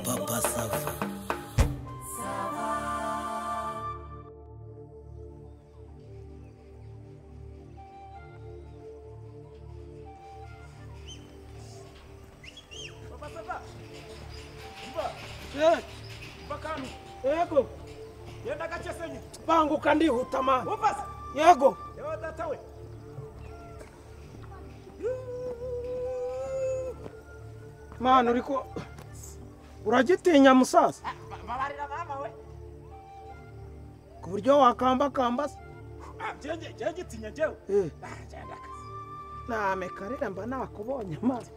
Papa Sava. yego genda gake senyi banguka ndihuta mani wumva se yego yewe data we mani uri ko uragitinya musaza babarira mama we ku buryo wakambakamba se jye gitinya njyewe Eh, Ah, genda akazi name karira mba nakubonye mani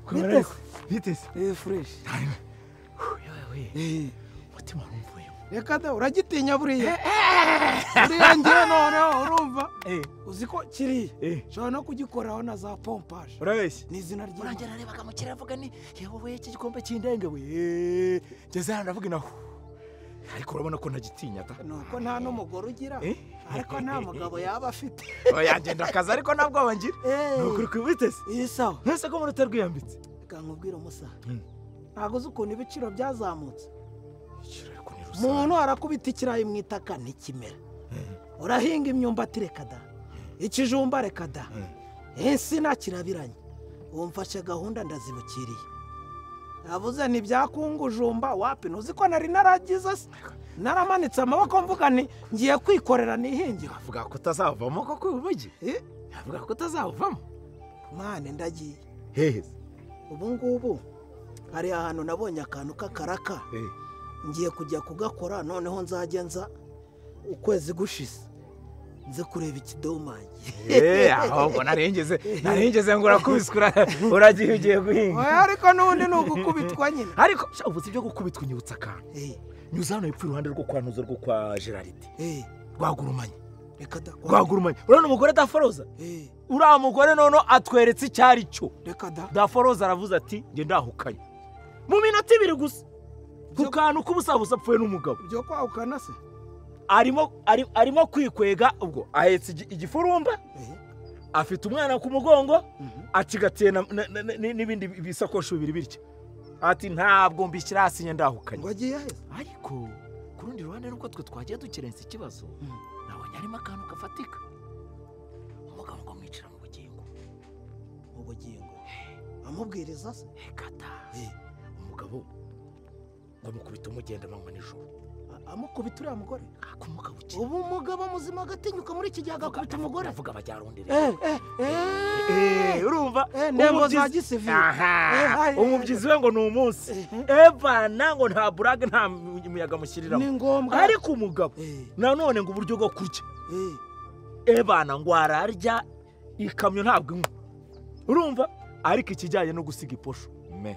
Kamarazi, biteze Eh, fresh. Eh, umutima warumvuyemo reka da uragitinya buriya buriya ngewe noneho urumva Eh. uzi ko kiriya Eh. nshobora no kugikoraho na za pompaje urabeshya ni izina ry'imana urangera areba akamukiriya avuga ni yewe iki gikombe cy'indenge we Eh, ngeze hano ndavuga inaho ariko urabona ko ntagitinya ta nuko nta n'umugore ugira Eh. ariko nta mugabo yaba afite yagenda akazi ariko nta bwoba ngira ni ukuri kwibiteze iyi sawa mwese ko muri utarwiyambitse reka nkubwire umusaza Mm. ntabwo uzi ukuntu ibiciro byazamutse ikirere ko ni umuntu arakubita ikirayi mu itaka ntikimera urahinga imyumbati reka da ikijumba reka da insina kirabiranye wumfashe gahunda ndazibukiriye navuze ntibyakungujumba wapi ntuzi ko nari naragize se naramanitse amaboko mvuga nti ngiye kwikorera nihingira avuga ko utazavamo koko uyu mujyi Eh, avuga ko utazawuvamo mwane ndagiye hehe ubu ngubu hari ahantu nabonye akantu k'akaraka ngiye kujya kugakora noneho nzajya nza ukwezi gushize nze kureba ikidomange eee ahubwo narengeze narengeze ngo urakubiswe ura- uragiye ugiye guhinga ariko n'ubundi ni ugukubitwa nyine ariko sha, ubu si ibyo gukubitwa unyibutsa akantu Eh, nyuze hano hepfo iruhande rwo kwa nuzo rwo kwa geraride eh, rwagurumanye reka da rwagurumanye urabona umugore daforoza Eh, uriya mugore noneho atweretse icyo ari cyo reka da daforoza aravuze ati nge ndahukanye mu minota ibiri gusa ku kantu k'ubusabusa apfuye n'umugabo byo kwahukana se arimo ari- arimo kwikwega ubwo ahetse igi- igifurumba Eh, afite umwana ku mugongo mhm. acigatiye na- na- na- na- n'ibindi bisakoshi bibiri bityo ati ntabwo mbishyira hasi njye ndahukanye ngo agiye aheza ariko ku rundi ruhande nubwo twe twagiye dukerensa ikibazo Mm. nabonye harimo akantu gafatika umugabo ngo amwicira mu bugingo mu bugingo amubwiriza se hekata Eh, umugabo ngo amukubite umugenda amanywa nijoro a- amukubita uriya mugore ako umugabo ukiri ubu umugabo muzima agatinyuka muri iki gihe agakubita umugore avuga abajyarondere Eh, eh, eh. urumva Eh, ndembo za Umubyizi- gisivili Eh, aha hari- umubyizi we ngo ni umunsi Eh, evana ngo nta burage nta mu- muyaga ni amushyiriramo ngombwa ariko umugabo Eh, nanone ngo uburyo bwo kurya eh. evana ngo ararya ikamyo ntabwo inywa urumva ariko ikijyanye no gusiga iposho me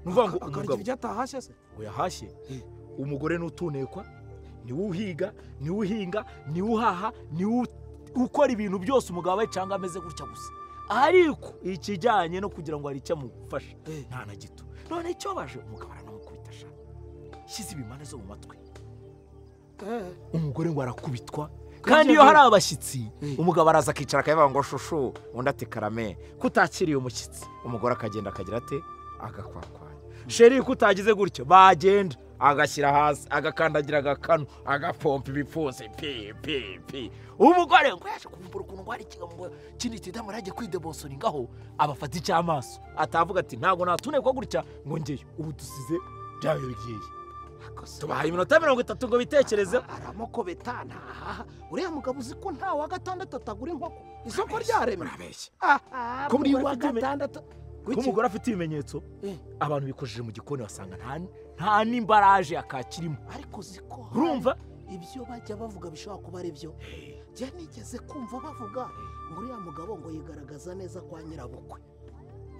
ni ukuvuga ngo Aka- akarya umugabo ibyo atahashye se uyahashye Eh. umugore n'utunekwa niwe uhiga niwe uhinga niwe uhaha niwe ukora ibintu byose umugabo we cyangwa ameze gutya gusa ariko ikijyanye no kugira ngo hari icyo amufasha Eh. nta na gito none icyo baje umugabo aranamukubita sha shyize ibimane zo mu matwi Eh. umugore ngo arakubitwa Kandi kandi iyo iyo hari abashyitsi Eh. umugabo araza akicara akavuga ngo shushu undi ati karame ko utakiriye umushyitsi umugore akagenda akagira ate agakwakwanya sheri ko utagize gutyo bagenda agashyira hasi agakandagira agakanu agapompa ibipfunsi pi pi pi umugore ngo yaje kuvumbura ukuntu ngo hari ikigambo kindi kidamu yagiye kwidebosoringa aho abafata icy'amaso atavuga ati ntabwo natunekwa gutya ngo ngeyo ubu dusize byayo bigiye tubahaye iminota mirongo itatu ngo bitekerezeho aramukobeta ntahaha uriya mugabo uzi ko nta wa gatandatu atagura inkoko isoko Urabeshya, ryaremwe urabeshya ko Ko muri muri wa wa gatandatu- gatandatu ko umugore afite ibimenyetso Eh. abantu bikojeje mu gikoni basanga nta nta n'imbaraje yakakirimo ariko uzi ko hari urumva ibyo bajya bavuga bishobora kuba ari byo njye nigeze kumva bavuga ngo uriya mugabo ngo yigaragaza neza kwa nyirabukwe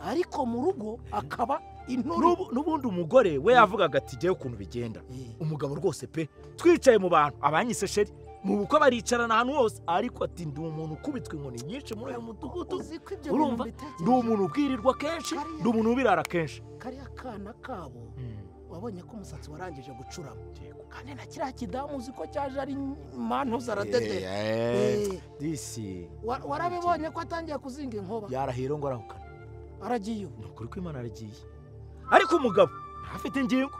ariko mu rugo akaba inturu N'ubu- n'ubundi umugore we yavugaga ati ngewe ukuntu bigenda Eh, umugabo rwose pe twicaye mu bantu abanyise sheri mu bukwe baricarana ahantu hose ariko ati ndi umuntu ukubitwa inkoni nyinshi muri uyu mudugudu uzi ko ibyo bintu urumva mbitekereje. ndi umuntu ubwirirwa kenshi Kariya- ndi umuntu ubirara kenshi kariya kana kabo wabonye ko umusatsi warangije gucuramo Yego. kandi na kiriya kidamu uzi ko cyaje ari mantu zaradede Eh, disi Wa- warabibonye ko atangiye kuzinga inkuba yarahira ngo arahukana aragiye ubu ni ukuri ko imana yaragiye ariko umugabo afite ingingo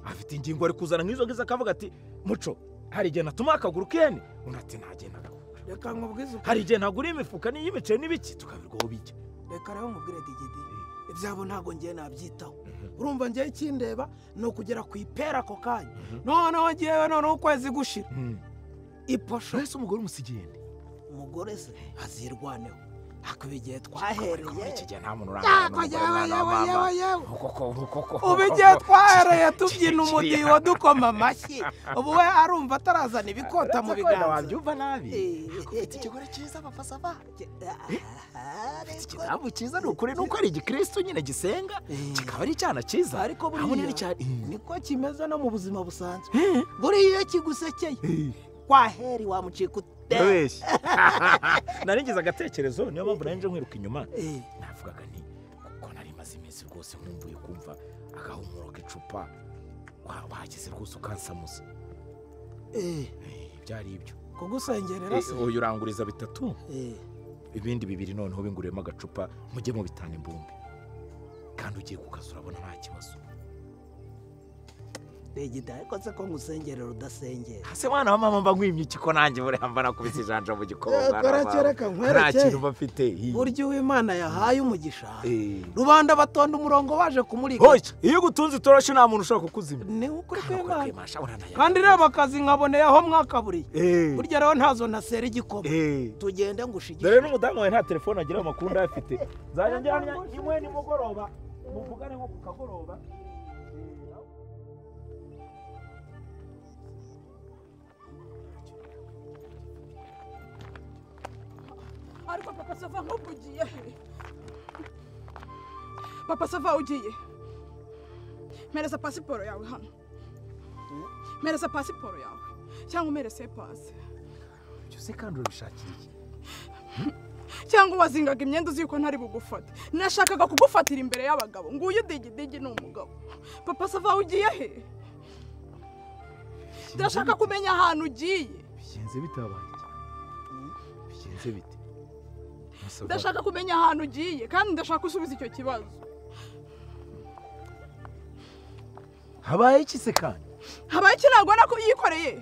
afite ingingo ari kuzana nk'izo ngizo akavuga ati muco hari igihe natuma akaguru kene undi ati ntagihe nagakura reka nkubwize ukuri hari igihe ntagura imifuka n'iyo imiceri n'ibiki tukabirwaho bijya reka rero mubwire digidi ibyabo ntabwo ngiye nabyitaho urumva ngiye ikindeba ni ukugera ku ipera ako kanya noneho ngewe noneho ukwezi gushira iposho wese umugore umusigiye nde umugore se azirwaneho hakuba igihe Ariko muri iki twahereye gihe nta muntu urangana yako n'umugore mwana yewe wa mama yewe yewe yewe ukoko ukoko ubu igihe twahereye tubyina umudiho dukoma amashyi ubu we arumva atarazana ibikota mu biganza wabyumva nabi Eh, ufite ikigore cyiza abafasa abana Ah, ufite ikidamu cyiza ni ukuri ni uko ari igikirisitu nyine gisenga Eh. kikaba ari icyana cyiza ariko hamwe buriya n'icyana niko kimeze no mu buzima busanzwe buriya iyo kigusekeye kwaheri wamucika ute urabeshya naringize agatekerezo niyo mpamvu nanje nkwiruka inyuma Eh, navugaga nti kuko nari maze iminsi rwose nkumbuye kumva agahumuro k'icupa wa- wagize rwose ukansamuza eh, Eh, ibyo ari ibyo kugusengerera se Eh, uyu uranguriza bitatu Eh, ibindi bibiri noneho binguriyemo agacupa mujye mu bitanu imbumbi kandi ugiye kukazi urabona nta kibazo Digida ariko se ko ngusengerera udasengera hasi mwana wa mama mba nkwimye ikiko nanjye buriya mba nakubise ijanja mu gikoma Eh, mwana wa mama. kwereka, nkwereke. nta kintu mba mfite hi. burya uwimana yahaye umugisha Eh. rubanda batonda umurongo baje kumurika Hoya, iyo ugutunze itoroshi nta muntu ushobora kukuzimya ni ukuri Hano kwa kw'imana Rwema, shabura nayaga. kandi reba akazi nkaboneyeho mwakaburiye Eh, burya rero ntazo ntasera igikoma eh. tugende ngushigishe dore n'umudamu wawe nta telefone agira amakuru ndayafite nzajya njyana imwe nimugoroba muvugane nko ku kagoroba ariko papa sava nk'ubu ugiye papa sava ugiye mpereza pasiporo yawe hano mpereza pasiporo yawe cyangwa umerese pasi ibyo se kandi urabishakira iki cyangwa wazingaga imyenda uzi yuko ntari bugufate nashakaga kugufatira imbere y'abagabo nguyu digidigi ni umugabo papa sava ugiye he ndashaka kumenya ahantu ugiye bigenze bite abanjye bigenze bite Musabwa, ndashaka kumenya ahantu ugiye kandi ndashaka usubiza icyo kibazo habaye iki se kandi habaye iki ntabwo ubona ko yikoreye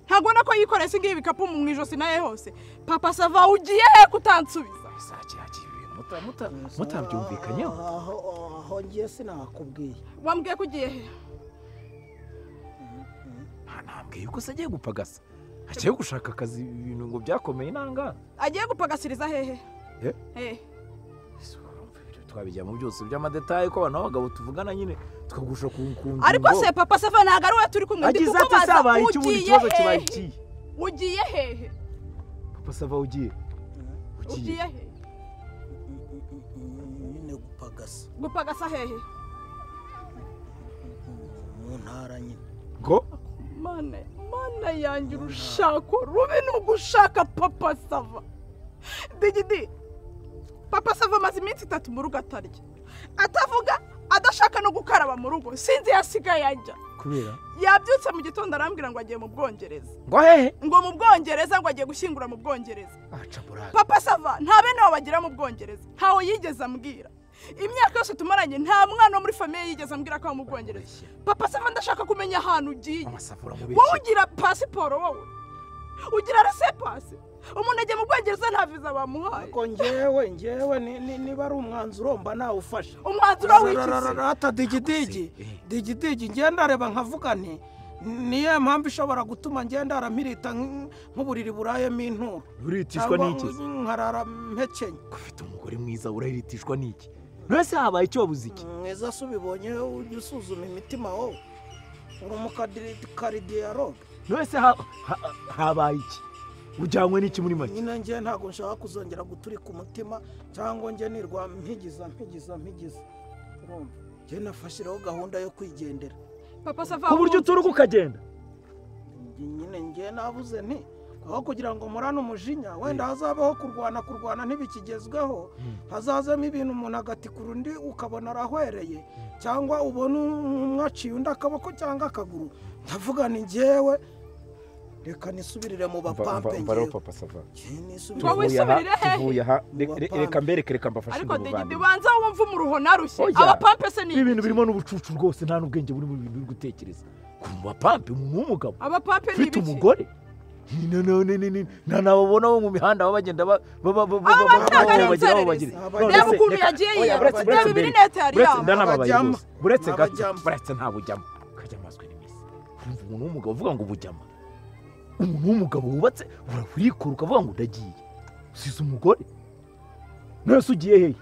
ntabwo ubona ko yikoreye singa ibikapu mu ijosi naye hose papa sava ugiye he kutansubiza bizakihakiye ibintu muta- muta- mutabyumvikanyeho aho aho ngiye sinakubwiye wambwiye ko ugiye he nta ntambwe yuko se agiye gupagasa agiye gushaka akazi ibintu ngo byakomeye intanga agiye gupagasiriza hehe Eh? Eh, Ese urumva ibyo twabijyamo byose by'amadetaye ko abantu b'abagabo tuvugana nyine tukagusha ku ngingo ariko se papa sava ntabwo ari we turi kumwe ndi agize ati kukubaza zabaye iki ubundi ugiye ikibazo kibaye hehe ikihe ugiye hehe papa sava ugiye ugiye ugiye he ni gupagasa gupagasa hehe mu ntara nyine ngo mana mana yanjye urushako rubi ni ugushaka papa sava digidi papa sava amaze iminsi itatu mu rugo atarya atavuga adashaka no gukaraba mu rugo sinzi yasigaye ajya kubera yabyutse mu gitondo arambwira ngo agiye mu bwongereza ngo hehe ngo mu bwongereza ngo agiye gushyingura mu bwongereza aca burake papa sava nta bene wabo bagira mu bwongereza ntawe yigeze ambwira imyaka yose tumaranye nta mwana wo muri famiye yigeze ambwira ko aba mu bwongereza papa sava ndashaka kumenya ahantu ugiye amasafura mu wowe biki ugira pasiporo wowe ugira resepasi umuntu ajya mu bwongereza nta viza bamuhaye ariko ngewe ngewe ni- ni- niba ari umwanzuro mba nawufashe umwanzuro w'ikizi rata digidigi Eh. digidigi ngenda areba nkavuga nti niyo mpamvu ishobora gutuma ngenda aramirita nk- nk'uburiri burayemo inturo uritishwa cyangwa n'iki nkarara mpekenye ufite umugore mwiza urahiritishwa n'iki mbese habaye icyo wabuze iki mwiza se ubibonye ujya usuzuma imitima wowe uri umukaridiyaloge mbese ha- ha- habaye iki ujyanywe n'iki muri make nyine ngewe ntabwo nshaka kuzongera guturika umutima cyangwa nge nirwa mpigiza mpigiza mpigiza urumva njye nafashiraho gahunda yo kwigendera papa sava ku buryo wumva uturuka ukagenda Njye nyine ngewe nabuze nti aho kugira ngo murane umujinya wenda hazabaho kurwana kurwana ntibikigezweho hazazamo ibintu umuntu agatikura undi ukabona arahwereye cyangwa ubona umwe aciye undi akaboko cyangwa akaguru ndavuga ni ngewe reka nisubirire mu bapampe ngewe papa sava Jye nisubirire Wowe tuvuye aha isubirire hehe? tuvuye aha Re- re- Mubapampe. reka mbereke reka mbafashe ariko digidi ndabuvane banza wumve umuruho narushye Oya. abapampe se ni ibi bintu birimo n'ubucucu rwose nta n'ubwenge buri mu bintu biri gutekereza ku bapampe n'umugabo abapampe ni ufite ibiki umugore Ni- na- na- na- na- na- nta nababona bo mu mihanda baba bagenda ba- ba- ba- ba- ba- Aba ba- ba- bataga ba- ari bagira aho inzererezi. bagira. Aba- None reba se, ukuntu reka- yagiye oya, yiyama buretse- buretse reba mbere- ibirinete buretse yariyama ndanababaye Abajyama. rwose buretse gato Abajyama. buretse ntabujyamo kajyamaswe n'iminsi urumva umuntu w'umugabo uvuga ngo ubujyama umuntu w'umugabo wubatse urabikora ukavuga ngo ndagiye usize umugore mwese ugiye hehe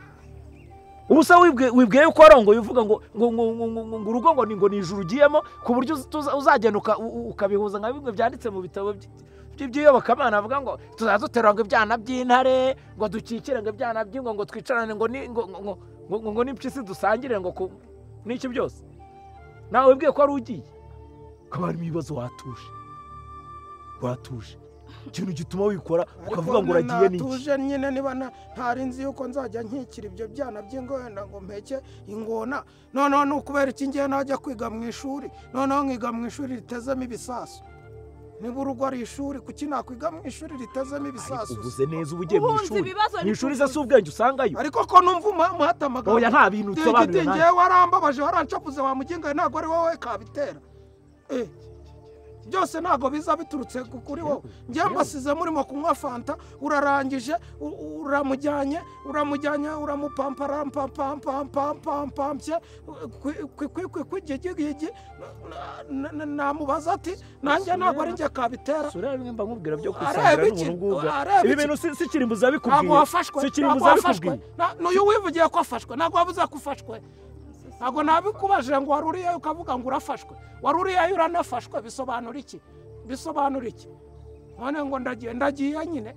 ubusa wibwe- wibwiye yuko warongoye uvuga ngo ngo ngo ngo ngo ngo ngo urugo ngo ni ngo ni ijuru ugiyemo ku buryo uzi- tuza- uzagenda uka- u- u- ukabihuza nka bimwe byanditse mu bitabo by- by- by'iyobokamana bavuga ngo tuzajya duterura ngo ibyana by'intare ngo dukikire ngo ibyana by'ingo ngo twicarane ngo ni- ngo ngo ngo- ngo ngo- ngo n'impyisi dusangire ngo ku- n'iki byose nawe wibwiye ko wari ugiye ukaba harimo ibibazo watuje watuje ikintu gituma wikora ukavuga ngo uragiye n'iki natuje nyine niba nta- ntari nzi yuko nzajya nkikira ibyo byana by'ingo wenda ngo mpeke ingona noneho ni ukubera iki ngiye najya kwiga mu ishuri noneho nkiga mu ishuri ritezemo ibisasu niba urugo ari ishuri kuki nakwiga mu ishuri ritezemo ariko ibisasu uvuze neza uba ugiye mu Uhunze ishuri ibibazo mu ariko ishuri se si uvuze. ubwenge usangayo ariko ko numva umuha- umuhata amagambo oya nta bintu usobanurira Digidi nanjye ngewe warambabaje waranshakuze wamugingaye ntabwo ari wowe kabitera Eh, byose ntabwo biza biturutse ku- kuri wowe njyewe mbasize murimo kunywa fanta urarangije u- u- uramujyanye uramujyanye uramupamparampampampampampampye kwigigigi namubaza ati nanjye ntabwo ari njye kabitera sura bimwe mba nkubwira byo Areba kwisangira iki? n'ubuntu bw'ubwa Areba ibi iki? bintu si si kirimbuzi abikubwiye ntabwo wafashwe si ntabwo kirimbuzi wafashwe abikubwiye Na- n'uyu wivugiye ko afashwe ntabwo wabuze ko ufashwe ntabwo nabikubajije ngo wari uriyayo ukavuga ngo urafashwe wari uriyayo uranafashwe bisobanura iki bisobanura iki none ngo ndagiye ndagiye nyine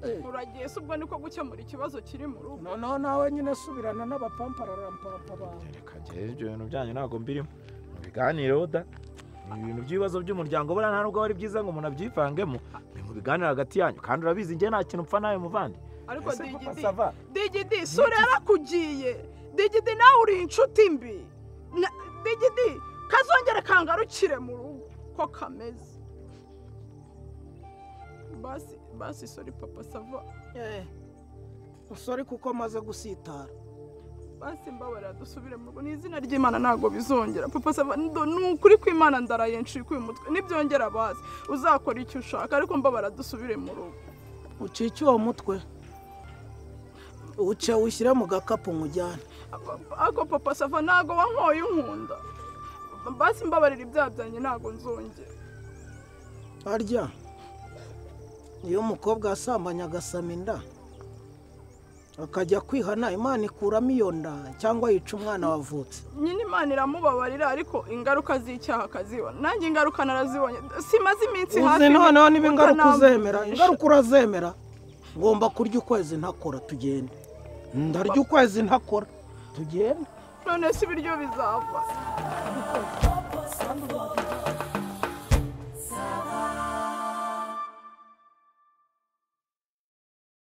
Eh, uragiye se ubwo niko gukemura ikibazo kiri mu rugo noneho nawe nyine subirana n'abapampararamparapa bawe reka njyewe ibyo bintu byanyu ntabwo mbirimo mubiganireho da ni ibintu by'ibibazo by'umuryango buriya nta nubwo ari byiza ngo umuntu abyivangemo ni mu biganiro hagati yanyu kandi urabizi njye nta kintu mpfa nawe muvandi ariko ese papa digidi sava digidi sura yarakugiye digidi nawe uri inshuti mbi Na- digidi kazongere kangarukire mu rugo ko kameze basi basi sori papa sava usore kuko maze gusitara basi mbabarira dusubire mu rugo ni izina ry'imana ntabwo bizongera papa sava ndo- ni ukuri kw'imana ndaraye ncikuye umutwe nibyongera bazi uzakora icyo ushaka ariko mbabarira dusubire mu rugo ucice uwo mutwe uce wishyire mu gakapu nkujyane ako papa sava ntago wankoye inkunda basi mbabarira ibyaha byanjye ntago nzongera harya iyo umukobwa yasambanye agasama inda akajya kwihana imana ikuramo iyo nda cyangwa yica umwana wavutse nyine imana iramubabarira ariko ingaruka z'icyaha akazibona nanjye ingaruka narazibonye simaze iminsi uzi noneho niba ingaruka uzemera ukanamvugisha. ingaruka urazemera ngomba kurya ukwezi ntakora tugende ndarya ukwezi ntakora tugende none se ibiryo bizava Papa Sava.